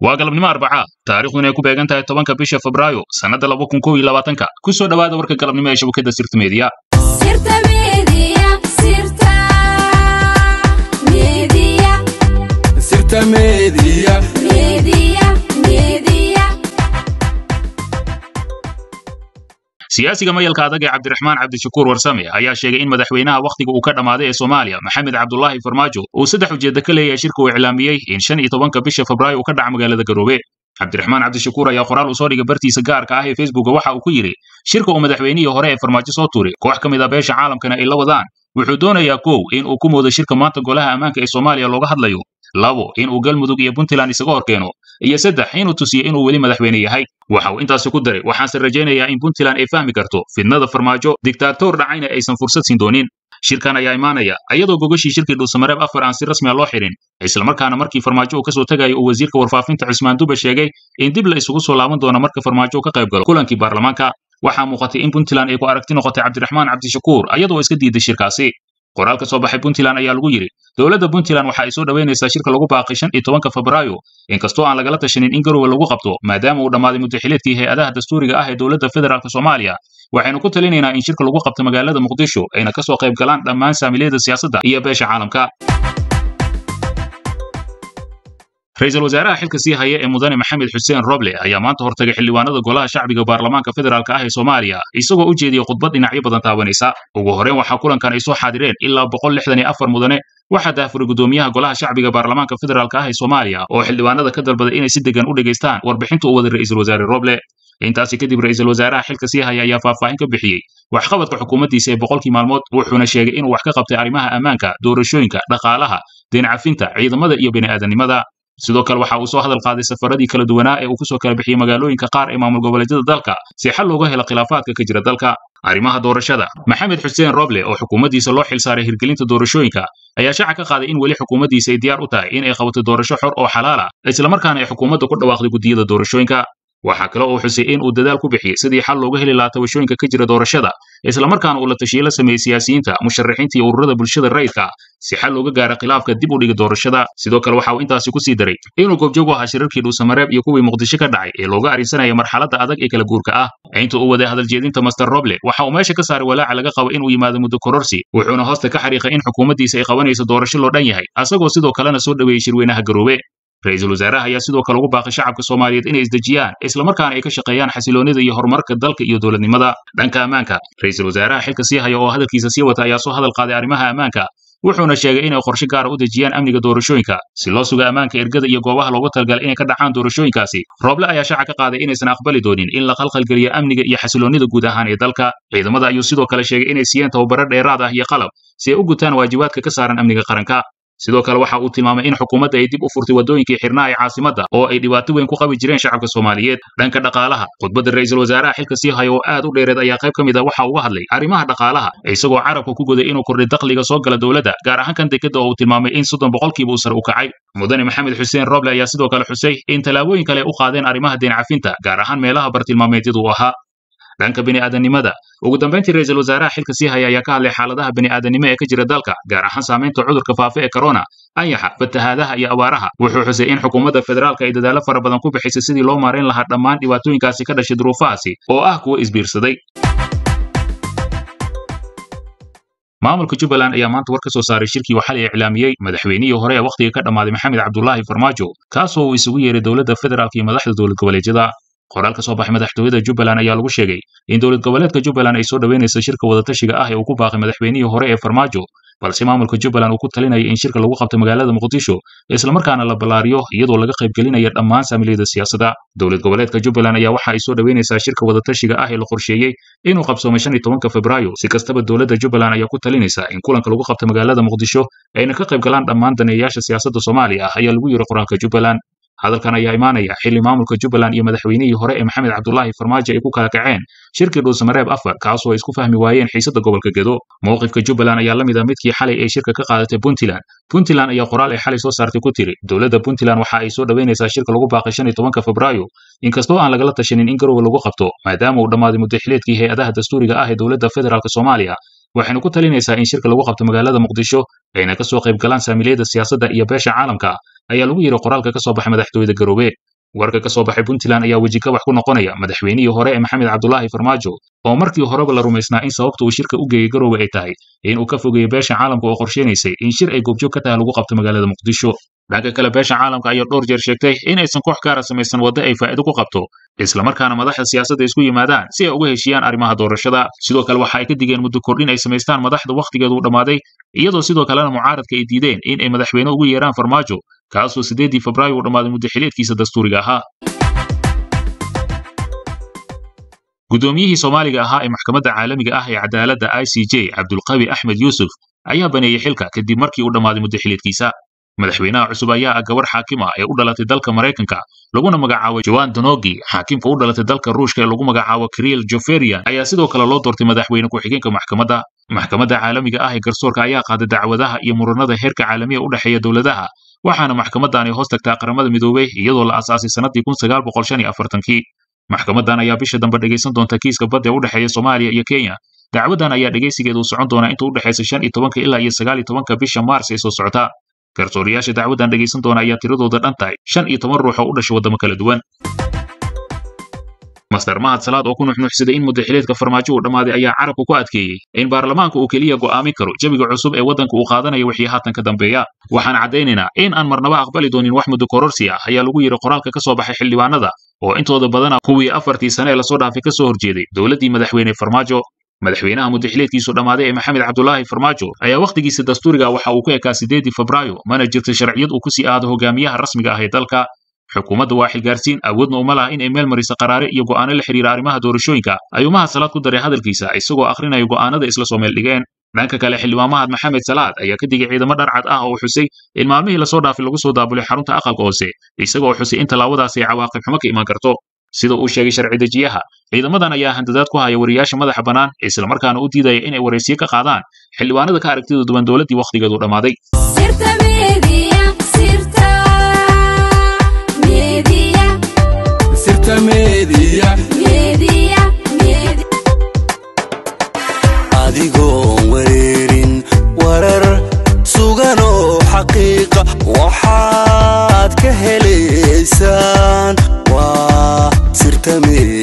waa galabnimo arbacaa taariikhduna ay ku beegan tahay tobanka bisha febraayo sannadda laba kun kow iyo labaatanka ku soo dhowaada warka galabnimo ee shabakadda sirta meediya Sirta Media, Sirta Media, Sirta Media. Media, Media. siyaasiga mayalka adag ee cabdiraxmaan cabdishakuur warsame ayaa sheegay in madaxweynaha wakhtiga uu ka dhammaaday ee soomaaliya maxamed cabdulaahi farmaajo uu saddex ujeeddo ka leeyahay shirka uu iclaamiyey in shan iyo tobanka bisha febraayo uu ka dhaca magaalada garoobe cabdiraxmaan cabdishakuur ayaa qoraal uu soo dhigay bartiisa gaarka ah ee facebooka waxa uu ku yidhi shirka uu madaxweynihii hore ee farmaajo soo tuuray koox ka mid a beesha caalamkana ay la wadaan wuxuu doonayaa kow in uu ku moodo shirka maanta golaha ammaanka ee soomaaliya looga hadlayo labo in uu galmudug iyo puntland isaga hor keeno iyo saddex inuu tusiyo inuu weli madaxweyne yahay waxa uu intaasi ku daray waxaanse rajaynayaa in puntland ay fahmi karto fidnada farmaajo digtaatoor dhacayna aysan fursad siin doonin shirkan ayaa imaanaya iyadoo gogashii shirkii dhuusamareeb afar aan si rasmi a loo xirin islamarkaana markii farmaajo uu ka soo tegayo uu wasiirka warfaafinta cusmaan dube sheegay in dib la isugu soo laaban doono marka farmaajo uu ka qayb galo kulankii baarlamaanka waxaa muuqatay in puntland ay ku aragti noqotay cabdiraxmaan cabdishakuur iyadoo iska diiday shirkaasi qoraal ka soo baxay puntland ayaa lagu yidhi dowladda puntland waxa ay soo dhoweynaysaa shirka lagu baaqay shan iyo tobanka febraayo inkastoo aan lagala tashanin in garowe lagu qabto maadaama uu dhammaaday muddaxileedkii hay-adaha dastuuriga ah ee dowladda federaalk soomaaliya waxaynu ku talinaynaa in shirka lagu qabto magaalada muqdisho ayna ka soo qayb galaan dhammaan saamiliyada siyaasadda iyo beesha caalamka ra-iisul wasaaraha xilka sii haya ee mudane maxamed xuseen roble ayaa maanta hortagay xildhibaanada golaha shacbiga baarlamaanka federaalk ah ee soomaaliya isagoo u jeediyey khudbad dhinacyo badan taabanaysa ugu horreyn waxaa kulankan ay soo xaadireen ilaa boqol lixdan iyo afar mudane waxaa daafuray gudoomiyaha golaha shacbiga baarlamaanka federaalk ah ee soomaaliya oo xildhibaanada ka dalbaday inay si degan u dhegaystaan warbixinta uu waday ra'iisul wasaare roble intaasi kadib ra'iisul wasaaraha xilka sii haya ayaa faahfaahin ka bixiyey waxqabadka xukuumaddiisa ee boqolkii maalmood wuxuuna sheegay inuu wax ka qabtay arrimaha ammaanka doorashooyinka dhaqaalaha deencafinta ciidamada iyo bini'aadanimada sidoo kale waxa uu soo hadal qaaday safaradii kala duwanaa ee uu ku soo kala bixiyey magaalooyinka qaar ee maamul goboleedyada dalka si xal looga helo khilaafaadka ka jira dalka arrimaha doorashada maxamed xuseen roble oo xukuumaddiisa loo xilsaaray hirgelinta doorashooyinka ayaa shaaca ka qaaday in weli xukuumaddiisa ay diyaar u tahay in ay qabato doorasho xor oo xalaal ah islamarkaana ay xukuumadda ku dhawaaqday guddiyada doorashooyinka waxaa kale oo xusay in uu dadaal ku bixiyey sidii xal looga heli lahaa tabashooyinka ka jira doorashada islamarkaana uu la tashiye la sameeyey siyaasiyiinta musharaxiinta iyo ururada bulshada rayidka si xal looga gaara khilaafka dib u dhiga doorashada sidoo kale waxa uu intaasi ku sii daray inuu goobjoog u ahaa shirarkii dhuusamareeb iyo kuwii muqdisho ka dhacay ee looga arrinsanaya marxaladda adag ee kala guurka ah inta uu waday hadal jeedinta master roble waxa uu meesha ka saaray walaaca laga qabo inuu yimaado muddo kororsi wuxuuna hoosta ka xariiqay in xukuumaddiisa ay qabanayso doorasho loo dhan yahay asagoo sidoo kalena soo dhoweeyey shirweynaha garoobe ra-iisul wasaaraha ayaa sidoo kale ugu baaqay shacabka soomaaliyeed inay isdejiyaan islamarkaana ay ka shaqeeyaan xasiloonida iyo horumarka dalka iyo dowladnimada dhanka ammaanka ra-iisul wasaaraha xilka sii haya oo hadalkiisa sii wata ayaa soo hadal qaaday arrimaha ammaanka wuxuuna sheegay inay qorshe gaara u dejiyaan amniga doorashooyinka si loo suga ammaanka ergada iyo goobaha loogu talagalay inay ka dhacaan doorashooyinkaasi rooble ayaa shaaca ka qaaday inaysan aqbali doonin in la qalqalgeliyo amniga iyo xasiloonida guud ahaan ee dalka ciidamada ayuu sidoo kale sheegay inay siiyeen tababaro dheeraad ah iyo qalab si ay u gutaan waajibaadka ka saaran amniga qaranka sidoo kale waxa uu tilmaamay in xukuumadda ay dib u furtay waddooyinkii xirnaa ee caasimadda oo ay dhibaato weyn ku qabi jireen shacabka soomaaliyeed dhanka dhaqaalaha khudbadda ra'iisul wasaaraha xilka sii haya oo aad u dheereed ayaa qayb ka mid a waxa uga hadlay arrimaha dhaqaalaha isagoo carabka ku goday inuu kordhay dakhliga soo gala dowladda gaar ahaan kan dekadda oo uu tilmaamay in soddon boqolkiiba uu sare u kacay mudane maxamed xuseen roble ayaa sidoo kale xusay in tallaabooyin kale u qaadeen arrimaha deen cafinta gaar ahaan meelaha bartilmaameedyadu u ahaa dhanka bini'aadanimada ugu dambayntii ra'iisul wasaaraha xilka sii haya ayaa ka hadlay xaaladaha bini'aadanimo ee ka jira dalka gaar ahaan saamaynta cudurka faafa ee corona anyaxa fatahaadaha iyo abaaraha wuxuu xusay in xukuumadda federaalka ay dadaallo fara badan ku bixisay sidii loo maarayn lahaa dhammaan dhibaatooyinkaasi ka dhashay duruufahaasi oo ah kuwo isbiirsaday maamulka jubbaland ayaa maanta war ka soo saaray shirkii uu xalay iclaamiyey madaxweynihii hore ee wakhtiga ka dhammaaday maxamed cabdulaahi farmaajo kaasoo uu isugu yeeray dowladda federaalka iyo madaxda dowlad goboleedyada qoraal ka soo baxay madaxtooyada jubbaland ayaa lagu sheegay in dowlad goboleedka jubbaland ay soo dhoweynayso shirka wadatashiga ah ee uu ku baaqay madaxweynihii hore ee farmaajo balse maamulka jubbaland uu ku talinaya in shirka lagu qabto magaalada muqdisho islamarkaana la ballaariyo iyadoo laga qaybgelinaya dhammaan saamiliyada siyaasadda dowlad goboleedka jubbaland ayaa waxa ay soo dhoweynaysaa shirka wadatashiga ah ee la qorsheeyey inuu qabsoomay shan iyo tobanka febraayo si kastaba dowladda jubbaland ayaa ku talinaysa in kulanka lagu qabto magaalada muqdisho ayna ka qayb galaan dhammaan daneeyayaasha siyaasadda soomaaliya ah ayaa lagu yiri qoraalka jubbaland hadalkan ayaa imaanaya xilli maamulka jubbaland iyo madaxweynihii hore ee maxamed cabdulaahi farmaajo ay ku kala kaceen shirkii dhuusamareeb afar kaasoo ay isku fahmi waayeen xiisadda gobolka gedo mowqifka jubbaland ayaa la mid ah midkii xalay ay shirka ka qaadatay puntland puntland ayaa qoraal ay xalay soo saartay ku tiri dowladda puntland waxa ay soo dhoweynaysaa shirka lagu baaqay shan iyo tobanka febraayo inkastoo aan lagala tashanin in garowe lagu qabto maadaama uu dhammaaday muddaxileedkii hay-adaha dastuuriga ah ee dowladda federaalk soomaaliya waxaynu ku talinaysaa in shirka lagu qabto magaalada muqdisho ayna ka soo qayb galaan saamiliyada siyaasadda iyo beesha caalamka ayaa lagu yidhi qoraalka ka soo baxay madaxtooyada garoobe warka ka soo baxay puntland ayaa wejikabax ku noqonaya madaxweynihii hore ee maxamed cabdulaahi farmaajo oo markii horeba la rumaysnaa in sababta uu shirka u geeyey garoowe ay tahay in uu ka fogeeyo beesha caalamka oo qorsheynaysay in shir ay goobjoog ka tahay lagu qabto magaalada muqdisho dhanka kale beesha caalamka ayaa dhowr jeer sheegtay in aysan koox gaara samaysan waddo ay faa'iido ku qabto islamarkaana madaxda siyaasadda isku yimaadaan si ay uga heshiiyaan arrimaha doorashada sidoo kale waxa ay ka digeen muddo kordhin ay samaystaan madaxda wakhtigeedu u dhammaaday iyadoo sidoo kalena mucaaradka ay diideen in ay madaxweyne ugu yeeraan farmaajo kaasoo siddeeddii febraayo u dhammaaday muddo xiliedkiisa dastuuriga ahaa guddoomiyihii soomaaliga ahaa ee maxkamadda caalamiga ah ee cadaaladda i c j cabdulqawi axmed yuusuf ayaa baneeyey xilka kadib markii uu dhammaaday muddo xiliedkiisa madaxweynaha cusub ayaa ah gabarh xaakima ee u dhalatay dalka maraykanka laguna magacaabo joan donogi xaakimka u dhalatay dalka ruushka ee lagu magacaabo kriel joferian ayaa sidoo kale loo doortay madaxweyne ku-xigeenka maxkamadda maxkamadda caalamiga ah ee garsoorka ayaa qaaday dacwadaha iyo muranada heerka caalamiya u dhexeeya dowladaha waxaana maxkamaddan ay hoos tagtaa qaramada midoobey iyadoo la aasaasay sannadii kun sagaal boqol shan iyo afartankii maxkamaddan ayaa bisha dambe dhegaysan doonta kiiska badda ee u dhexeeya soomaaliya iyo kenya dacwaddan ayaa dhegaysigeedu u socon doonaa inta u dhexaysa shan iyo tobanka ilaa iyo sagaal iyo tobanka bisha maars ee soo socota garsooriyaasha dacwaddan dhegaysan doona ayaa tiradooda dhan tahay shan iyo toban ruux oo u dhashay waddamo kala duwan master mahad salaad oo ku nuxnuxsaday in muddaxileedka farmaajo uu dhammaaday ayaa carabka ku adkeeyey in baarlamaanka uu keliya go'aamin karo jawiga cusub ee waddanka uu qaadanayo wixii haatan ka dambeeya waxaan caddaynaynaa in aan marnaba aqbali doonin wax muddo kororsi ah ayaa lagu yidhi qoraalka ka soo baxay xildhibaanada oo intooda badana kuwii afartii sane ee lasoo dhaafay ka soo horjeeday dowladdii madaxweyne farmaajo madaxweynaha muddaxileedkiisu dhammaaday ee maxamed cabdulaahi farmaajo ayaa wakhtigiisa dastuuriga waxa uu ku ekaa siddeedii febraayo mana jirta sharciyad uu ku sii aado hogaamiyaha rasmiga ah ee dalka xukuumadda waa xilgaarsiin awoodna uma laha in ay meel mariso qaraare iyo go'aano la xidhiira arrimaha doorashooyinka ayuu mahad salaad ku daray hadalkiisa isagoo akhrinayo go'aanada isla soo meel dhigeen dhanka kale xildhibaan mahad maxamed salaad ayaa ka digay ciidamo dharcad ah oo xusay in maalmihii lasoo dhaafay lagu soo daabulay xarunta aqalka hoose isagoo xusay in tallaabadaasi ay cawaaqib xumo ka imaan karto sida uu sheegay sharci dejiyaha ciidamadan ayaa handadaad ku haya wariyaasha madaxa bannaan islamarkaana u diidaya inay waraysiyo ka qaadaan xildhibaanada ka aragtida duwan dowladdii wakhtigeedu dhammaaday sirta media sirta media sirta media media media adigoon wareerin warar sugan oo xaqiiqa waxaad ka helaysaan waa sirta media